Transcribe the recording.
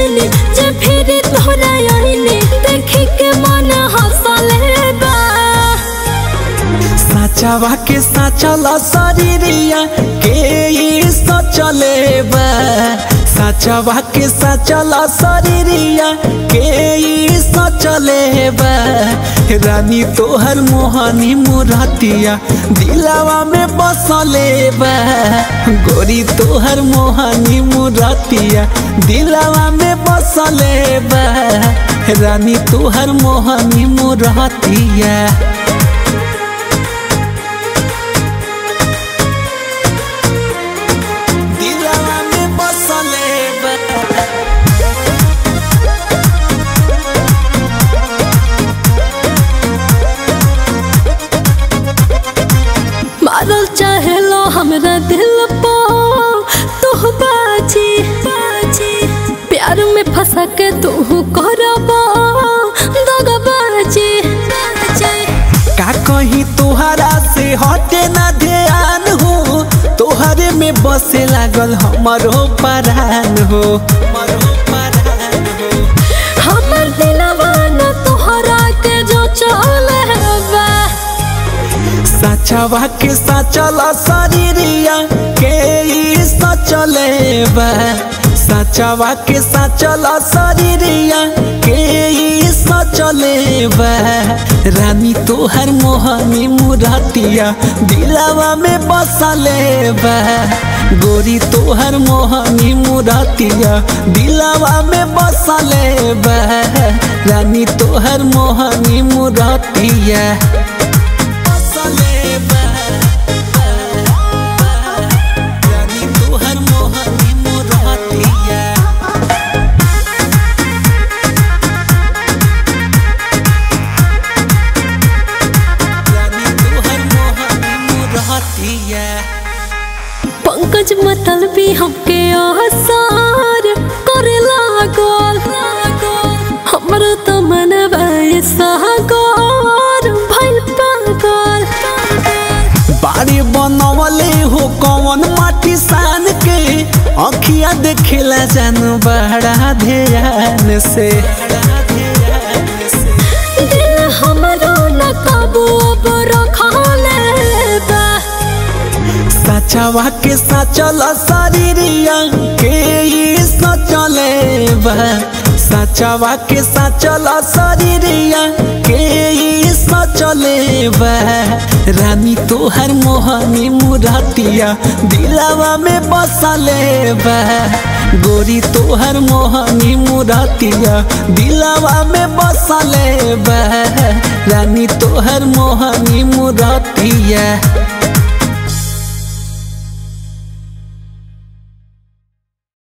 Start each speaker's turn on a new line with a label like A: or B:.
A: गईनी जे फिर तोहरा आईनी देखी के मन हंसले बा
B: साचावा के साचल शरीरिया के ई सचले बा साचावा के साचल शरीरिया के ई सचले बा रानी तोहर मोहनी मुरतिया दिलावा में बसले बा गोरी तोहर मोहनी मुरतिया दिलावा में बसले बा रानी तोहर मोहनी मुरतिया दिलवा में बसले बा
A: मारल चाहेलो हमरा दिल पो तू बाजी बाजी प्यार में फंसा के तू करबो दगबाजी बाजी
B: का कहीं तोहरा से हटे ना ध्यान हो तोहरे में बसे लागल हमरो परान हो हमरो परान हो
A: हमर दिलवा न तोहरा के जो चले बा
B: साचवा के साचल शरीरिया के ई सचले बा साचवा के साचल शरीरिया के ई सचले बा रानी तोहर मोहनी मुरतिया दिलावा में बसले बा गोरी तोहर मोहनी मुरतिया दिलावा में बसले बा रानी तोहर मोहनी मुरतिया बसले बा रानी तोहर मोहनी मुरतिया रानी तोहर मोहनी मुरतिया
A: पंकज मतल भी हमके आसार करे लागल हमर तो मन सागर भइल पागल
B: बाड़ी बनवले हो कौन माटी सान के अखिया देखेला जानू बड़ा ध्यान से
A: दिल हमरो न काबू अब रखले बा
B: साचवा के साचल शरीरिया के ई सचले बा साचवा के साचल शरीरिया के ई सचले बा रानी तोहर मोहनी मुरतिया दिलावा में बसले बा गोरी तोहर मोहनी मुरतिया दिलावा में बसले बा रानी तोहर मोहनी मुरतिया